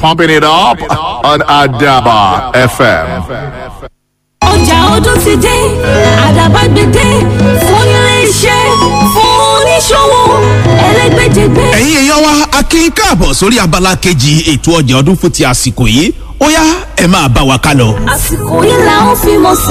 pumping it up on Adaba FM. ọjà ọdún ti dé àdàbà gbèdé fún iléeṣẹ́ fún oníṣòwò ẹlẹ́gbẹ́jẹgbẹ́. ẹ̀yin èèyàn wa a kí n káàbọ̀ sórí abala kejì ètò ọjà ọdún fún ti àsìkò yìí ó yá ẹ máa bá wa ká lọ. àsìkò yìí là ń fi mọ̀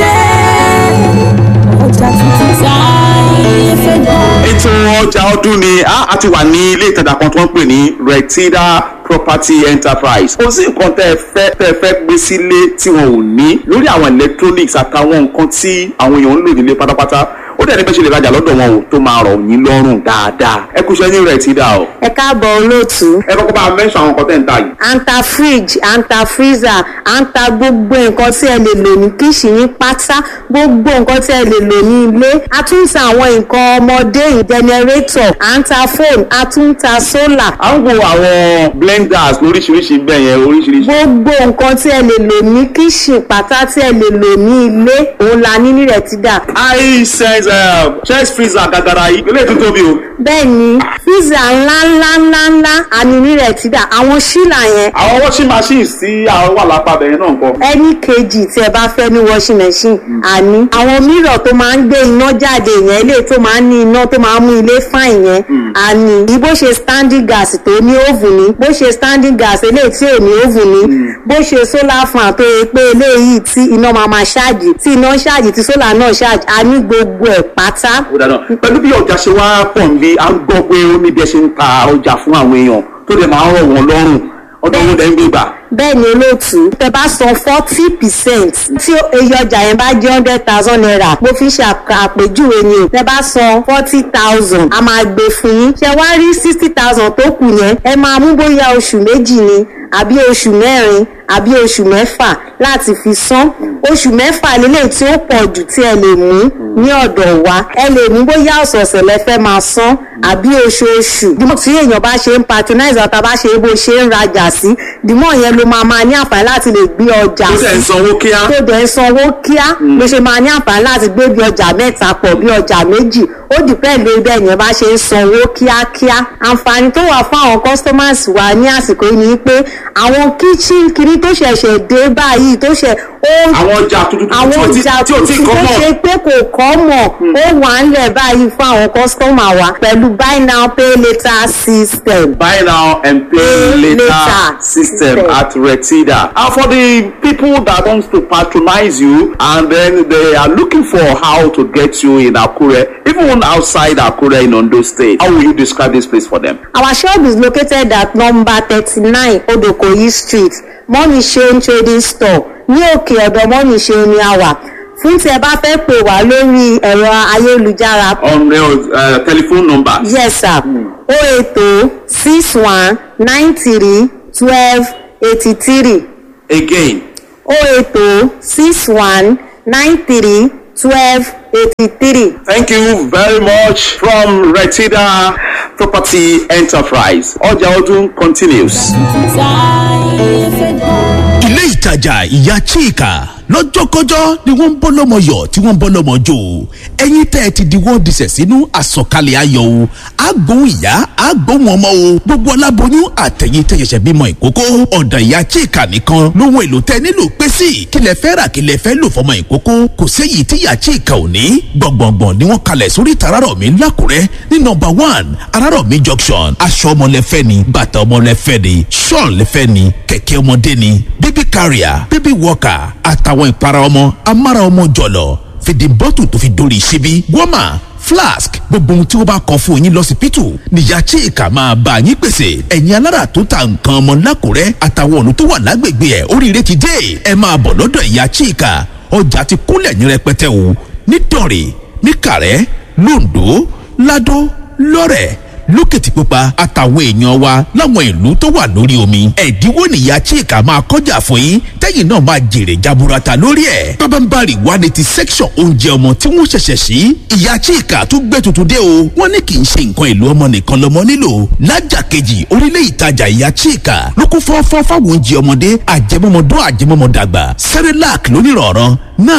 sẹ́ ọjà tuntun tá ayé fẹ́ gbọ́. ètò ọjà ọdún ni a a ti wà ní ilé ìtajà kan tí wọ́n ń pè ní retida property enterprise kò sí nǹkan tẹ́ ẹ fẹ́ tẹ́ ẹ fẹ́ gbé sílé tí wọn ò ní lórí àwọn electronics àtàwọn nǹkan tí àwọn èèyàn ń lò nílé pátápátá ó dẹ̀ ní bẹ́ẹ̀ ṣe lè rajà lọ́dọ̀ wọn o tó máa rọ̀ yín lọ́rùn dáadáa ẹ kú iṣẹ́ ní retida o ẹ káàbọ̀ olóòtú ẹ kọ́kọ́ bá a mẹ́sàn àwọn nǹkan tẹ́ ń tà yìí. à ń ta fridge à ń ta freezer à ń ta gbogbo nǹkan tí ẹ lè lò ní kíṣìnì pátá gbogbo nǹkan tí ẹ lè lò ní ilé a tún ń ta àwọn nǹkan ọmọdé generator à ń ta phone a tún ń ta solar à ń wo àwọn blenders lóríṣiríṣi bẹ́ẹ̀ yẹn oríṣiríṣi. gbogbo nǹkan tí ẹ lè lò ní kíṣìn pátá tí ẹ lè lò ní ilé òun la ní ní Retida hisense chest freezer gàgàrà yìí ilé tó tóbi o. bẹ́ẹ̀ ni freezer ńlá ńlá ńlá ńlá a ní ní Retida àwọn ṣílà yẹn àwọn washing machines tí àwọn wà lápá bẹ̀rẹ̀ náà ń kọ́. ẹni kejì tí ẹ bá fẹ́ ní washing machine àní àwọn mírọ̀ tó máa ń gbé iná jáde yẹn ilé tó máa ń ní iná tó máa ń mú ilé fáìn yẹn àní bí bó ṣe standing gas tó ní oven ní bó ṣe standing gas eléyìí tí ò ní oven ní bó ṣe solar fan tó yẹ pé eléyìí tí iná máa máa ṣáàjì tí iná ṣáàjì tí solar náà ṣáàjì a ní gbogbo ẹ̀ pátá ó dáná pẹ̀lú bí ọjà ṣe wá pọ̀ ń bí à ń gbọ́ pé ó ní bí ẹ ṣe ń ta ọjà fún àwọn èèyàn tó dẹ̀ máa ń rọ̀ wọ́n lọ́rùn ọdún owó dẹ̀ ń gbé gbà. bẹ́ẹ̀ ni olóòtú tẹ bá san forty percent tí iye ọjà yẹn bá jẹ́ hundred thousand naira mo fi ṣe àpè- àpèjúwe ni o tẹ bá san forty thousand a máa gbé fún yín ṣe wá rí sixty thousand tó kù yẹn ẹ máa mú bóyá oṣù méjì ni àbí oṣù mẹ́rin àbí oṣù mẹ́fà láti fi san oṣù mẹ́fà lélẹ̀ tí ó pọ̀ jù tí ẹ lè mú ní ọ̀dọ̀ wa ẹ lè mú bóyá ọ̀sọ̀ọ̀sẹ̀ lẹ fẹ́ máa san àbí oṣooṣù dìmọ̀ tí èèyàn bá ṣe ń patronize ọ̀tá bá ṣe é bó ṣe ń rajà sí dìmọ̀ yẹn ló máa máa ní àǹfààní láti lè gbé ọjà ó dẹ̀ ń sanwó kíá. tó dẹ̀ ń sanwó kíá ló ṣe máa ní àǹfààní láti gbé bí ọjà mẹ́ta pọ̀ bí ọjà méjì ó dìpẹ́ lórí bẹ́ẹ̀ yẹn bá ṣe ń sanwó kíákíá àǹfààní tó wà fún àwọn customers wa ní àsìkò yìí ni pé àwọn kitchen kiri tó ṣẹ̀ṣẹ̀ dé báyìí tó ṣẹ̀ ó àwọn ọjà tuntun àwọn tí ọjà ò tí ò tí tuntun kọ́ tó mọ̀. ṣe pé kò kọ́ mọ̀ ó wà ń lẹ̀ báyìí fún àwọn customer wa pẹ̀lú buy now pay later system. buy now and pay Pay later, later system system. at Retida. And for the people that want to patronize you and then they are looking for how to get you in Akure, even outside Akure in Ondo State, how will you describe this place for them? Our shop is located at number thirty-nine Odokoyi street, Money Shane Trading Store, ní òkè ọ̀dọ̀ Money Shane ni a wà. Fún tí ẹ bá fẹ́ pè wá lórí ẹ̀rọ ayélujára, On your uh, telephone number. yes sir, o ètò six one nine three twelve eighty three, Again, o ètò six one nine three twelve eighty three. Thank you very much from Retida Property Enterprise. Ọjà ọdún continues. tá ayé fẹ́ gbọ́. ilé ìtajà ìyá chika lọ́jọ́kọ́jọ́ ni wọ́n ń bọ́ lọ́mọ yọ̀ tí wọ́n ń bọ́ lọ́mọ jò ẹ̀yin tẹ́ ẹ ti di wọ́n disẹ̀ sínú àsọ̀kalẹ̀ ayọ̀ o àgbóhùn ìyá àgbóhùn ọmọ o gbogbo aláboyún àtẹ̀yìn tẹ́ ṣẹ̀ṣẹ̀ bímọ ìkókó ọ̀dọ̀ ìyá chika nìkan lóhun èlò tẹ́ nílò pé sí kílẹ̀ fẹ́ rà kílẹ̀ fẹ́ lò fọmọ ìkókó kò séyìí tí ìyá chika ò ní gbọ̀ngbọ̀ngbọ̀n ni wọ́n kalẹ̀ sórí tararọ̀mí lákùrẹ́ ní nọmba one arárọ̀mí junction aṣọ ọmọlẹ́fẹ́ ni bàtà ọmọlẹ́fẹ́ ni ṣọ́ọ̀n lẹ́fẹ́ ni kẹ̀kẹ́ ọmọdé ni baby carrier baby walker àtàwọn ìpara ọmọ amára ọmọ jọ̀lọ̀ fìdí bọ́tù tó fi dórí ṣíbí wọ́mà flask gbogbo ohun tí wọ́n bá kọ fún yín lọ́sibítù níyà chika máa bá yín pèsè ẹ̀yin alára tó ta nǹkan ọmọ lákùrẹ́ àtàwọn ọ̀nà tó wà lágbègbè ẹ̀ oríire ti dé ẹ máa bọ̀ lọ́dọ̀ ìyá chika ọjà ti kúnlẹ̀ ní rẹpẹtẹ o nítorí níkàrẹ́ londo lado lọ́rẹ̀ lókìtìpupa àtàwọn èèyàn wa láwọn ìlú tó wà lórí omi ẹ̀dínwó nìyá chika máa kọjá fún yín tẹ́yìn náà máa jèrè jaburata lórí ẹ̀ pábánbárì wà ní ti section oúnjẹ ọmọ tí wọ́n ṣẹ̀ṣẹ̀ sí ìyá chika tún gbé tuntun dé o wọ́n ní kì í ṣe nǹkan ìlú ọmọ nìkan lọ́mọ nílò lájà kejì orílẹ̀ ìtajà ìyá chika ló kún fọ́fọ́ fáwọn oúnjẹ ọmọdé àjẹmọ́mọdún àjẹmọ́mọdàgbà cerelac lónìrọ̀rọ̀ nan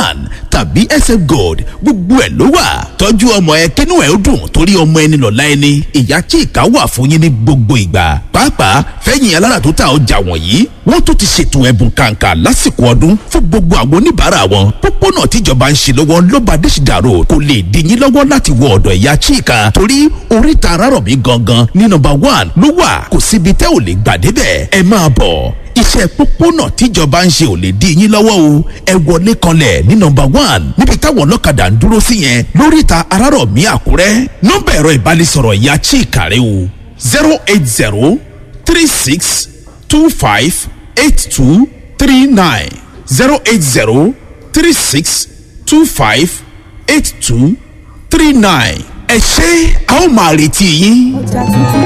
tàbí sf gold gbogbo ẹ̀ ló wà tọ́jú ọmọ ẹ kínú ẹ̀ ó dùn torí ọmọ ẹni lọ́la ẹni ìyá chika wà fún yín ní gbogbo ìgbà pàápàá fẹ́yìn alára tó ta ọjà wọ̀nyí wọ́n tó ti ṣètò ẹ̀bùn kàǹkà lásìkò ọdún fún gbogbo àwọn oníbàárà wọn pópónà tíjọba ń ṣe lọ́wọ́ lọ́ba adésìdàrò kò lè dín yín lọ́wọ́ láti wọ ọ̀dọ̀ ìyá chika torí oríta arárọ̀mí gangan ní nọmba one ló wà kò síbi tẹ́ ò lè gbà débẹ̀ ẹ máa bọ̀ iṣẹ́ pópónà tíjọba ń ṣe ò lè dí yín lọ́wọ́ o ẹ wọlé kanlẹ̀ ní nọmba one níbi táwọn ọlọ́kadà ń dúró sí yẹn lóríta arárọ̀mí àkúrẹ́ nọ́mbà ẹ̀rọ ìbánisọ̀rọ̀ ìyá chika rẹ o zero eight zero three six two five eight two three nine zero eight zero three six two five eight two three nine ẹ ṣé a ó máa retí yín. ọjà tuntun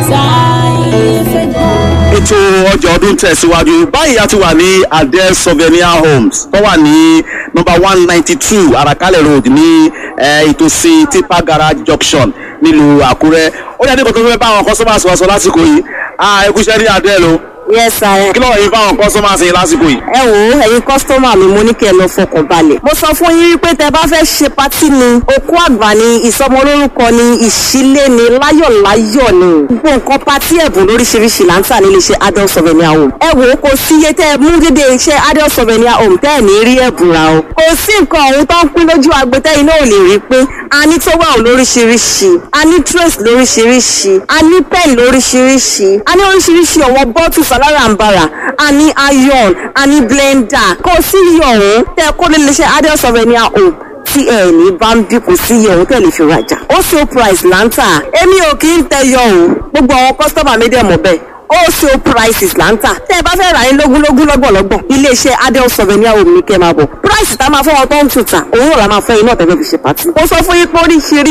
táyé fẹ́ gbọ́. ètò ọjà ọdún tẹ̀síwájú báyìí a ti wà ní adele souvenir homes tó wà ní nọmba one ninety two arakalẹ̀ road ní eh, ìtòsí tipa garage junction nílùú àkúrẹ́ ó yẹ kí nǹkan tó fẹ́ bá àwọn customers wa sọ lásìkò yìí ah ẹ kúṣẹ́ ní adele o yes sir. kí lọ́wọ́ yìí fáwọn customers yìí lásìkò yìí. ẹ wò ó ẹ̀yin kọ́sítọ́mà mi mo ní kí ẹ lọ fọkàn balẹ̀. mo sọ fún yín wípé tẹ bá fẹ́ ṣe patí ni òkú àgbà ni ìsọmọlórúkọ ni ìṣílé ni láyọ̀láyọ̀ ni. gbogbo nǹkan patí ẹ̀bùn lóríṣiríṣi là ń tà nílé iṣẹ́ adult souvenir home. ẹ wò ó kò sí iye tẹ́ ẹ mú dédé iṣẹ́ adult souvenir home tẹ́ ẹ̀ ní rí ẹ̀bùn ra o. kò sí nǹkan ọ̀hún tó ń pín lójú agbẹ́tẹ́ iná ò lè rí pé a ní towel lóríṣiríṣi a ní trace lóríṣiríṣi a ní pen lóríṣiríṣi a ní oríṣiríṣi ọ̀wọ́ bottles alárànbarà a ní iron a ní blender kò sí iye ọ̀hún tẹ́ kó lè ṣe adult souvenir home tí ẹ ní bá ń bí kò sí iye ọ̀hún tẹ̀lé fi rajà ó ṣe price là ń tà èmi ò kì í tẹyọ o gbogbo àwọn kọ́sítọ́mà mi dẹ̀ mọ̀ bẹ́ẹ̀ ó ṣe prices là ń tà tẹ́ ẹ bá fẹ́ rà ní lógúnlógún lọ́gbọ̀lọ́gbọ̀n iléeṣẹ́ adult souvenir home ní kẹ́ máa bọ̀ price tá a máa fẹ́ wọn tó ń tuta òun náà la máa fẹ́ iná tẹ́lẹ̀ fi ṣe pàtì. mo sọ fún yín pé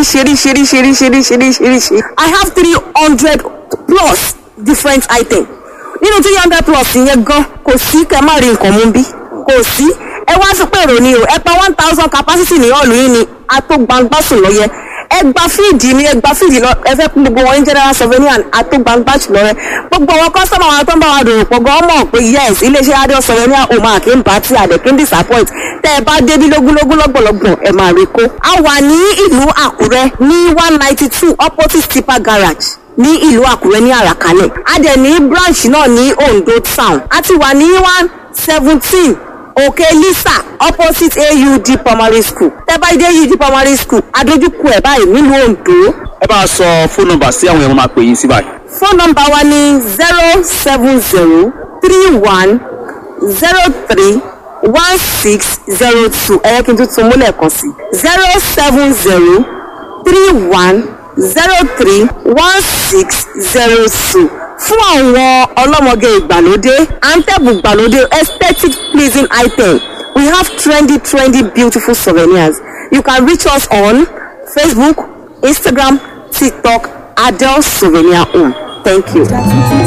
oríṣiríṣiríṣiríṣiríṣiríṣiríṣi I have three hundred plus different items nínú three hundred plus yẹn gan kò sí kẹ má rí nǹkan mú bí kò sí ẹ wá sí pé èrò ni o ẹ pa one thousand capacity ní ọ̀lù yìí ni atógbangbásùn lọ yẹ ẹ gba fíìdì ni ẹ gba fíìdì lọ ẹ fẹ́ gbogbo wọn ní general souvenir atógbangbásùn lọ rẹ gbogbo wọn kọ́sọ́mà wọn tó ń bá wa dòwò pọ̀ gan mọ̀ pé yes iléeṣẹ́ adé souvenir o máa kí n bá tí àdẹ̀ kí n disappoint tẹ́ ẹ bá débi lógúnlógún lọ́gbọ̀lọ́gbọ̀n ẹ máa rí kó a wà ní ìlú àkúrẹ́ ní one ninety two opposite tipa garage ní ìlú àkúrẹ́ ní àràkálẹ̀ a dẹ̀ ní branch náà ní ondo town a ti wà ní one seventeen òkè lisa opposite aud primary school tẹ́bá dé aud primary school adójúkú ẹ̀ báyìí nílùú ondo ẹ bá a sọ fóònù nọ́mbà sí àwọn èèyàn máa pè yín sí báyìí. phone number wa ní zero seven zero three one zero three one six zero two ẹ̀yẹ́ kí n tún tún múlẹ̀ kan sí zero seven zero three one zero three one six zero two fún àwọn ọlọ́mọge ìgbàlódé antẹ́bù ìgbàlódé aesthetic pleasing item we have trendy trendy beautiful souvenirs you can reach us on facebook instagram tiktok adele souvenir home thank you. ọjà tuntun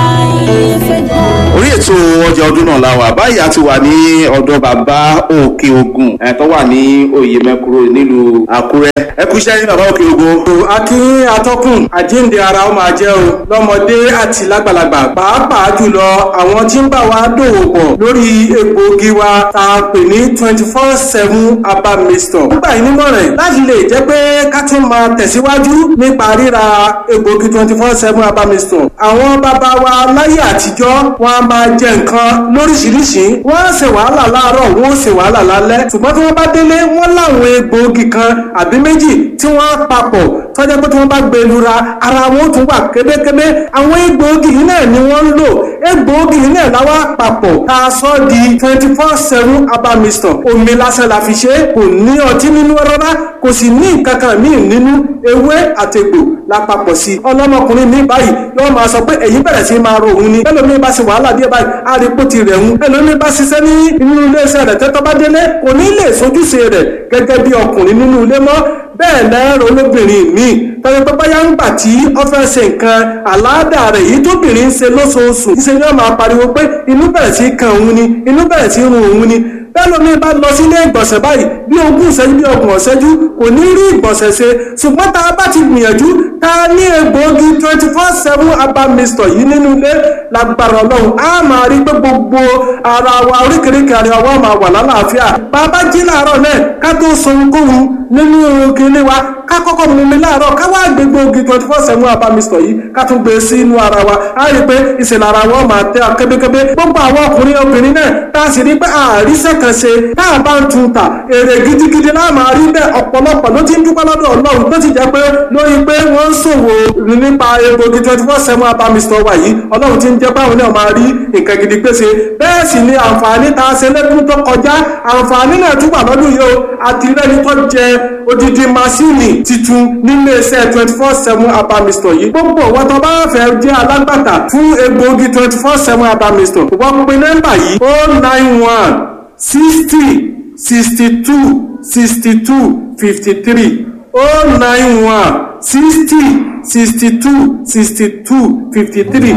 táyé fẹ́ gbọ́. orí ètò ọjà ọdún náà la wà báyìí a ti wà ní ọ̀dọ̀ bàbá òkè ogun ẹ̀ tó wà ní oyè mẹ́kúrò nílùú àkúrẹ́ ẹ kú iṣẹ́ ní bàbá òkè ogun. akínyìn atọ́kùn àjíǹde ara ó máa jẹ́ o lọ́mọdé àti lágbàlagbà pàápàá jùlọ àwọn tí ń bá wa dòwò pọ̀ lórí egbòogi wa tá a pè ní twenty four seven herbal mixture. nígbà yìí nímọ̀ràn láti lè jẹ́ pé ká tún máa tẹ̀síwájú nípa ríra egbòogi twenty four seven herbal mixture. àwọn bàbá wa láyé àtijọ́ wọn a máa jẹ nǹkan lóríṣiríṣi wọ́n á ṣe wàhálà láàárọ̀ wọ́n ó ṣe wàhálà lálẹ́ ṣùgbọ́n tí wọ́n bá délé wọ́n láwọn egbòogi kan àbí méjì tí wọ́n á papọ̀ tọ́jà pé tí wọ́n bá gbé lura ara wọn ó tún wà kébékébé àwọn egbòogi yìí náà ni wọ́n ń lò egbòogi yìí náà láwa papọ̀ tá a sọ di twenty four seven herbal mixture omi lásán la fi ṣe é kò ní ọtí nínú rárá kò sì ní nǹkan kan míì nínú ewé àtẹ̀gbò la papọ̀ sí i ọlọ́mọkùnrin mi báyìí yóò máa sọ pé èyí bẹ̀rẹ̀ sí máa ro òun ni ẹlòmíín bá ṣe wàhálà díẹ̀ báyìí àrípò ti rẹ̀ ń ẹlòmíín bá ṣiṣẹ́ ní inú iléeṣẹ́ rẹ̀ tẹ́tọ́ bá délé kò ní lè sojúṣe rẹ̀ gẹ́gẹ́ bí ọkùnrin nínú ilé mọ́ bẹ́ẹ̀ lẹ́rọ olóbìnrin míì tọ́jú pé báyà ń gbà tí ó fẹ́ ṣe nǹkan àláàdà rẹ̀ yìí tóbìnrin ń ṣe lóṣooṣù ṣe ni wọ́n máa pariwo pé inú bẹ̀rẹ̀ sí kan òun ni inú bẹ̀rẹ̀ sí run òun ni bẹ́ẹ̀ lómi bá lọ sílé ìgbọ̀nsẹ̀ báyìí bí ogún ìṣẹ́jú bí ọgbọ̀n ìṣẹ́jú kò ní rí ìgbọ̀nsẹ̀ ṣe ṣùgbọ́n tá a bá ti gbìyànjú tá a ní egbòogi twenty four seven herbal mixture yìí nínú ilé lágbára ọlọ́run á máa rí pé gbogbo ara wa oríkèéríkèé ara wa máa wà lálàáfíà bàbá jí láàárọ̀ náà ká tó sọ ohunkóhun nínú kinní wa ká kọ́kọ́ mú mi láàárọ̀ ká wá gbé gbòógì twenty four seven abamisọ̀ yìí ká tún gbé sí inú ara wa á rí i pé ìṣẹ̀lẹ̀ ara wọn máa tẹ́ kébékébé gbogbo àwọn ọkùnrin obìnrin náà tá a sì rí pé àríṣẹ́ kan ṣe tá a bá ń tun ta èrè gidigidi náà máa rí bẹ́ẹ̀ ọ̀pọ̀lọpọ̀ ló ti ń dúpẹ́ lọ́dọ̀ ọlọ́run tó ti jẹ́ pé lórí pé wọ́n ń ṣòwò nípa egbògi twenty four seven abamisọ̀ wa yìí ọlọ́run ti ń jẹ́ pé àwọn náà máa rí nǹkan gidi pèsè bẹ́ẹ̀ sì ni àǹfààní tá a ṣe lẹ́dún tó kọjá àǹfààní náà tún wà lọ́dún yìí o àti rẹ́ni tó jẹ odidi masini titun nílé iṣẹ́ twenty four seven abamisọ̀ yìí gbogbo wọn tó bá fẹ́ jẹ́ alágbàtà fún egbògi twenty four seven abamisọ̀ wọ́n pe nọ́mbà yìí o nine one sixty sixty two sixty two fifty three o nine one sixty sixty two sixty two fifty three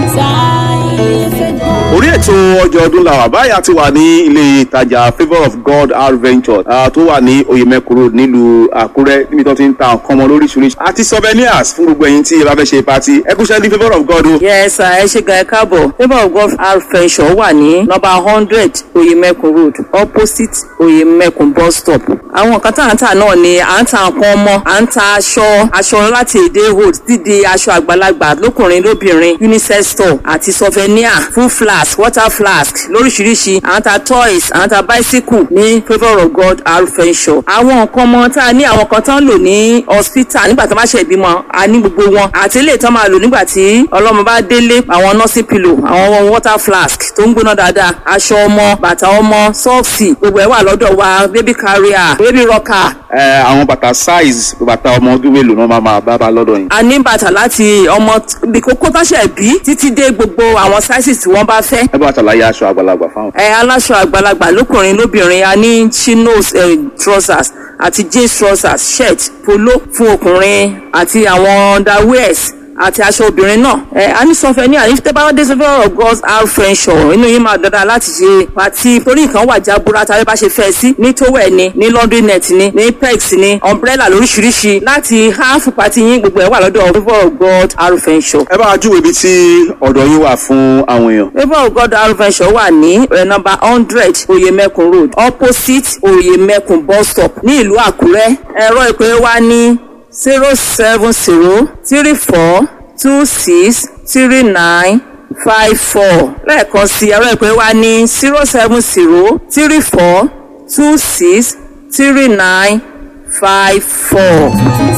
orí ètò ọjọ́ ọdún làwà báyà ti wà ní ilé ìtajà favour of god r venture uh, tó wà ní oyemeko road nílùú àkúrẹ́ níbi tó ti ń ta nǹkan ọmọ lóríṣiríṣi àti souvenirs fún gbogbo ẹ̀yin tí ẹ bá fẹ́ ṣe pati ẹ kúṣẹ́ ní favour of god o. yes sir ẹ ṣe gan ẹ káàbọ̀ favour of god r venture wà ní number hundred oyemeko road opposite oyemeko bus stop àwọn nǹkan tá à ń tà náà ni à ń ta nǹkan ọmọ à ń ta aṣọ aṣọ láti èdè hold dídì aṣọ àgbàlagbà lókùnrin lóbìnrin unisex store àti souvenir full flask water flask lóríṣiríṣi à ń ta toys à ń ta bicycle ní favour of god arufenshaw àwọn nǹkan ọmọ tá a ní àwọn kan tán lò ní hospital nígbà tó bá ṣe ìbímọ a ní gbogbo wọn àti ilé ìtàn máa lò nígbà tí ọlọ́mọ bá délé àwọn nursing pillow àwọn water flask tó ń gbóná dáadáa aṣọ ọmọ bàtà ọmọ sọ́ọ̀sì gbogbo ẹ̀ wà lọ́dọ̀ wa baby carrier baby rocker ẹ àwọn bàtà size bàtà ọmọ ọdún mélòó náà máa máa bá bá lọ́dọ̀ yìí. a ní bàtà láti ọmọ bí kókó táṣẹ̀ bí títí dé gbogbo àwọn sizes tí wọ́n bá fẹ́. ẹ bá wa ṣàlàyé aṣọ àgbàlagbà fáwọn. ẹ aláṣọ àgbàlagbà lókùnrin lóbìnrin a ní chinos eh, trousers àti jeans trousers shirt polo fún ọkùnrin àti àwọn underwears àti aṣọ obìnrin náà ẹ a ní sọfẹ ní àní tẹ bá wọn dé sọfẹ of god's our french ọ inú yín máa dandan láti ṣe pàtí torí nǹkan wà jábúra tàbí bá ṣe fẹ́ sí ní towel ni ní laundry net ni ní pegs ni umbrella lóríṣiríṣi láti half pàtí yín gbogbo ẹ wà lọ́dọ̀ favour of god our french ọ. ẹ bá wa júwe ibi tí ọ̀dọ̀ yín wà fún àwọn èèyàn. favour of god our french ọ wà ní ẹ number hundred oyemekun road opposite oyemekun bus stop ní ìlú àkúrẹ́ ẹ̀rọ ìpè wa ní zero seven zero three four two six three nine five four lẹ́ẹ̀kan sí ẹ̀rọ ìpè wa ní zero seven zero three four two six three nine five four.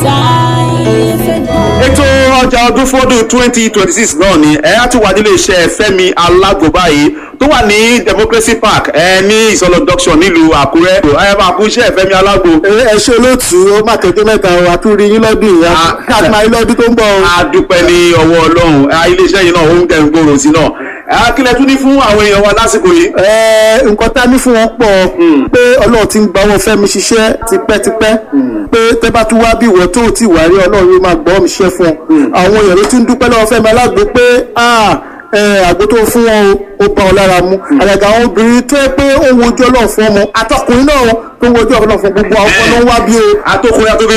ètò ọjà ọdún fọdún twenty twenty six náà ni ẹ á tún wà nílé iṣẹ́ fẹ́mi alágbo báyìí tó wà ní democracy park ẹ ní ìsọlọ junction nílùú àkúrẹ́ ẹ bá kú iṣẹ́ fẹ́mi alágbo. ẹ ṣe olóòtú ó má kéde mẹ́ta o àtúrí yín lọ́dún ìyá káàkiri máa yín lọ́dún tó ń bọ̀ o. a dúpẹ́ ní ọwọ́ ọlọ́run ẹ, iléeṣẹ́ yìí náà ó ń tẹ̀ ń gbòòrò sí náà ẹ, kí lẹ tún ní fún àwọn èèyàn wa lásìkò yìí. ẹ nǹkan tá a ní fún wọn pọ̀ pé ọlọ́run ti ń gba owó fẹ́mi ṣiṣẹ́ tipẹ́tipẹ́ pé tẹ́ bá tún wá bí ìwọ tó ti wà rí ọlọ́run yóò máa gbọ́ mi ṣiṣẹ́ fún ọ àwọn èèyàn ló ti ń dúpẹ́ lọ́wọ́ fẹ́mi alágbo pé ah ẹ, àgbo tó fún wọn o ó bá ọ lára mu àgàgà àwọn obìnrin tó yẹ pé ó ń wojú ọlọ́run fún ọmọ àtọkùnrin náà tó ń wojú ọlọ́run fún gbogbo àwọn ọmọ náà ń wá bí o. àtòkùnrin àtòkùnrin